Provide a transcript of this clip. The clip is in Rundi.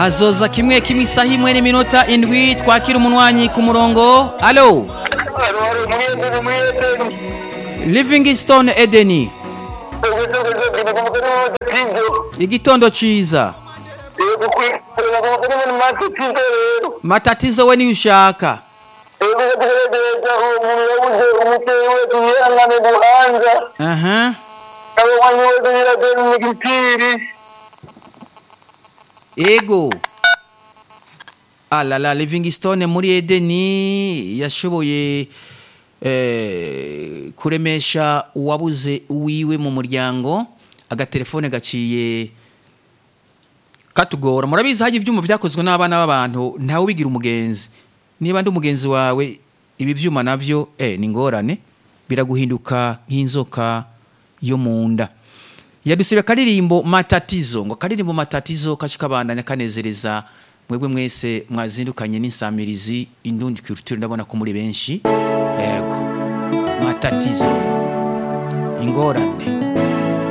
hazoza kimwe kimwe isaha imwe n'iminota indwi twakira umunwanyi ku murongo alo livingstone edeni igitondo ciza matatizo we niyo ushaka aha ego alala livingstone muri edeni yashoboye eh, kuremesha uwabuze uwiwe mu muryango agatelefone gaciye katugora murabizi hajya ibyuma byakozwe n'abana b'abantu ntawe ubigira umugenzi niba ndi umugenzi wawe ibi byuma navyo eh, ni ngorane biraguhinduka nk'inzoka yo mu nda yadusibe akaririmbo matatizo ngo akaririmbo matatizo kashikabandanya kanezereza mwebwe mwese mwazindukanye n'insamirizi indundi culture ndabona ko muri benshi yego matatizo ingorane